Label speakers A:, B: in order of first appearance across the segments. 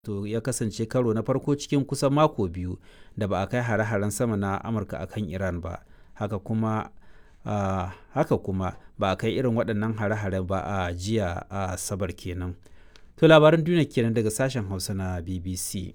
A: to ya kasance karo na farko cikin kusan mako biyu da ba a kai hare-haren sama na amurka a kan iran ba haka kuma uh, haka kuma ba a kai irin waɗannan hare-hare ba a jiya a sabar kenan to labaran duniya kenan daga sashen hausa na bbc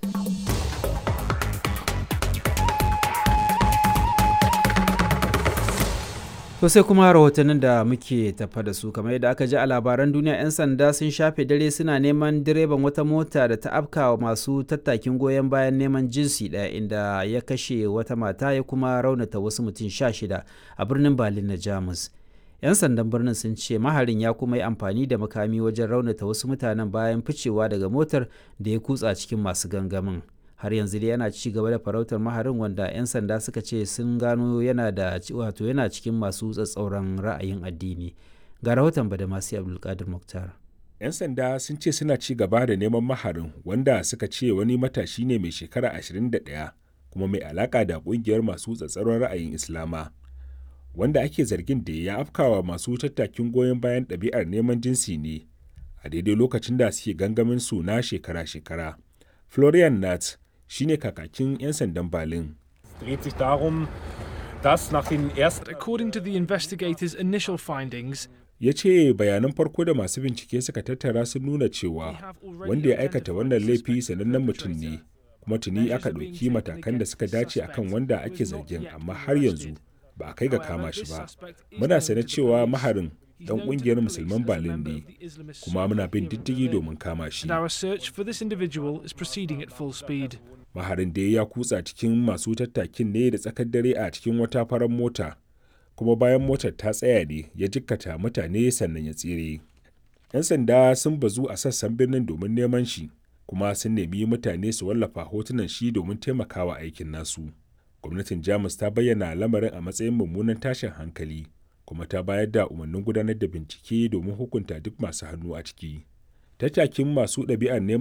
A: To sai kuma rahotannin da muke tafa da su kamar yadda aka ji a labaran duniya 'yan sanda sun shafe dare suna neman direban wata mota da ta afka wa masu tattakin goyon bayan neman jinsi ɗaya inda ya kashe wata mata ya kuma raunata wasu mutum sha shida a birnin Berlin na Jamus. 'Yan sandan birnin sun ce maharin ya kuma yi amfani da makami wajen raunata wasu mutanen bayan ficewa daga motar da ya kutsa cikin masu gangamin. har yanzu dai yana ci gaba da farautar maharin wanda 'yan sanda suka ce sun gano yana da wato yana cikin masu tsatsauran ra'ayin addini ga rahoton badamasi abdulkadir muktar
B: 'yan sanda sun ce suna ci gaba da neman maharin wanda suka ce wani matashi ne mai shekara 21 kuma mai alaka da kungiyar masu tsatsauran ra'ayin islama wanda ake zargin da ya afkawa masu tattakin goyon bayan ɗabi'ar neman jinsi ne a daidai lokacin da suke gangamin su na shekara-shekara florian nat shine kakakin 'yan sandan Berlin.
C: According to the investigators' initial findings,
B: ya ce bayanan farko da masu bincike suka tattara sun nuna cewa wanda ya aikata wannan laifi sanannen mutum ne kuma tuni aka ɗauki matakan da suka dace akan wanda ake zargin amma har yanzu ba a kai ga kama shi ba muna sane cewa maharin dan kungiyar musulman Berlin ne kuma muna bin diddigi domin kama shi. Maharin da ya kutsa cikin masu tattakin ne da tsakar dare a cikin wata farar mota kuma bayan motar ta tsaya ne ya jikkata mutane sannan ya tsere. 'Yan sanda sun bazu a sassan birnin domin neman shi kuma sun nemi mutane su wallafa hotunan shi domin taimakawa aikin nasu. Gwamnatin Jamus ta bayyana lamarin a matsayin mummunan tashin hankali. kuma ta bayar da umarnin gudanar da bincike domin hukunta duk masu hannu a ciki. Tattakin masu ɗabi'ar neman